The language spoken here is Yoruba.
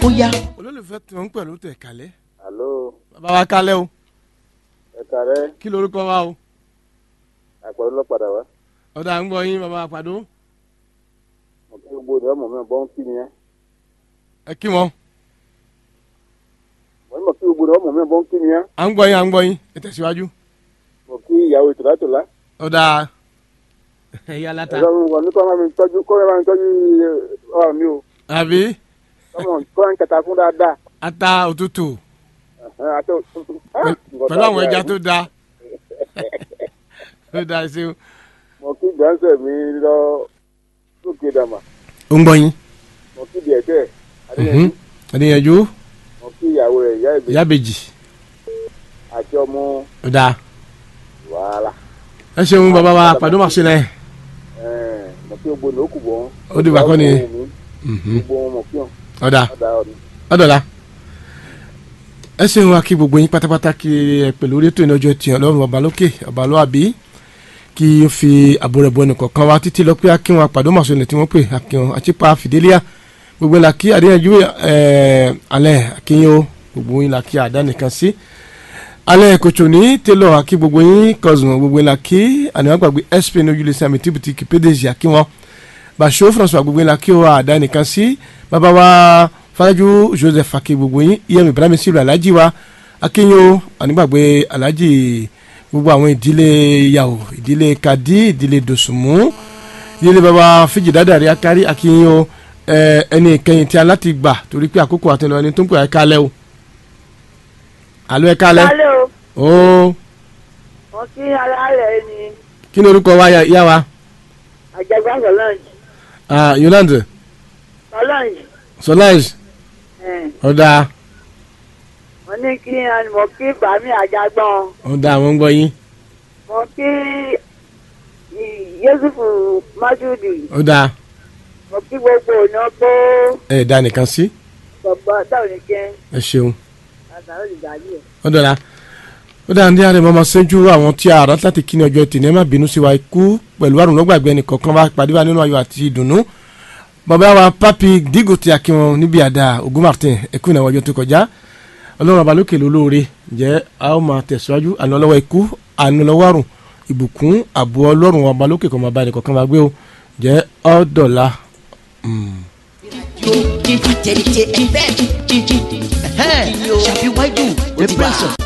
ó yá. olólùfẹ́ tí wọ́n ń pẹ̀lú tẹ̀ kálẹ̀. Àló, bàbá wa kálẹ̀ o ẹ̀ka rẹ̀ kí lorúkọ wa o. àpẹẹrẹ lọ́padà wá. ọ̀dà ń gbọ́ yín bàbá àpàdó. Mo kí gbogbo ìdí ọmọ mi bọ́ ń kí ni ẹ́. ẹ kí wọn. Mo ní mo kí gbogbo ìdí ọmọ mi bọ́ ń kí ni ẹ́. à ń gbọ́ yín à ń gbọ́ yín ẹ tẹ̀síwájú. Mo kí ìyàwó ìtòlátòlá. ọ̀dà ẹ̀yà láta. Ẹ̀rọ mi wọ̀ ní kọ́ máa mi tọ́jú kọ́ máa mi tọ́jú ọ̀rọ̀ mi o. àbí Kọ́mọ kọ́ ń kẹta fún dáadáa. ata òtútù Ẹ̀hẹ́n, àti pẹ̀lú àwọn ẹja tó da tó da ṣe o. Mo kí gbọ́nsẹ̀ mi lọ lókè dàmà. ó ń gbọ́ yín. Mo kí díẹ̀kẹ́ Adéyẹjú. ẹ̀dìyànjú Mo kí ìyàwó rẹ̀ ìyá ìbí ìyábejì àti ọmọ ó da. wàhálà. ẹ ṣeun bàbá wa àpàdó màá ṣe náà. Ẹ̀ẹ́n, Mo kí gbogbo ìnáwó kù bọ́. Ó dìgbà kọ́ ni. Gbogbo wọn mo kí wọn. ọ̀dà Ọ̀dà ọ̀dà. ọ̀dọ̀la. ẹ ṣeun wa kí gbogbo yín pátápátá kí ẹ pẹ̀lú orí ètò ìnájọ tiẹ̀ ọlọ́run ọba lókè ọba ló àbí kí ó fi àbò rẹ̀ bọ ẹnìkọ̀ọ̀kan wa títí lọ pé akínwọn àpàdé màṣọlẹ̀ tí wọ́n pè akínwọn àtipa fìdílíà gbogbo la kí àdéhànjú ẹ̀ alẹ́ akínyìn o gbogbo yín la kí àdánìkan sí alẹ́ kòtò ní télọ̀ akí gbogbo yín kọ̀sùn gbogbo la kí àníwá gbàgbé sp ní ojúlé sàmì tíbitì kìpédèjì akínwọn bàṣọ françois gbogbo yín la kí o àdánìkan sí bàbá wa faraju joseph akí gbogbo yín iyẹn ibrahim sílùú alhaji wa akínyìn o ànígbàgbé alhaji gbogbo àwọn ìdílé yàwó ìdílé kadi ìdílé dòsùnmù ìdílé baba fíjì dáadáa akari akínyìn o ẹ, ẹni ìkẹyìn tí a láti gbà torí pé àkókò àtẹnudọ ẹni tó ń pè ẹ kálẹ̀ o alo ẹ kálẹ̀ Kálẹ̀ o, o wọ́n kí alálẹ̀ ni kí ni orúkọ wa yá- yá wa àjẹgbá Solange. Ah, yolande Solange, solange ẹ̀, ọ̀dà wọ́n ní kí mo kí bàmí àjàgbọ́n, ọ̀dà àwọn ń gbọ́ yín mo kí Yéṣùfù Májúdì, ọ̀dà mo kí gbogbo ọ̀nà bó ẹ̀ dá nìkan sí bàbá táwọn ní kí ẹ ṣeun àtàwọn ìgbàlú ẹ̀. ọ̀dọ̀la ó dáa ní àárẹ̀ mọ́mọ́ sẹ́jú àwọn tí a rà láti kí ni ọjọ́ tìǹẹ́ má bínú sí wa ikú pẹ̀lú àrùn lọ́gbàgbé ẹnì kọ̀ọ̀kan wa pàdé wa nínú ayọ̀ àti ìdùnnú bàbá wa papi dígò tí a kí wọn níbi àdá ogun martin ẹkú ìnáwó ọjọ́ tó kọjá ọlọ́run ọba lókè lólóore ǹjẹ́ a ó máa tẹ̀síwájú àná lọ́wọ́ ikú àná lọ́wọ́ àrùn ìbùkún àbò ọlọ́run ọba lókè kọ́ máa bá ẹnì kọ̀ọ̀kan wa gbé o ǹjẹ́ ọ̀dọ̀la. Jíjí tẹ̀lé tẹ ẹ̀fẹ́. Jíjí. Ṣàfi wájú. The prince of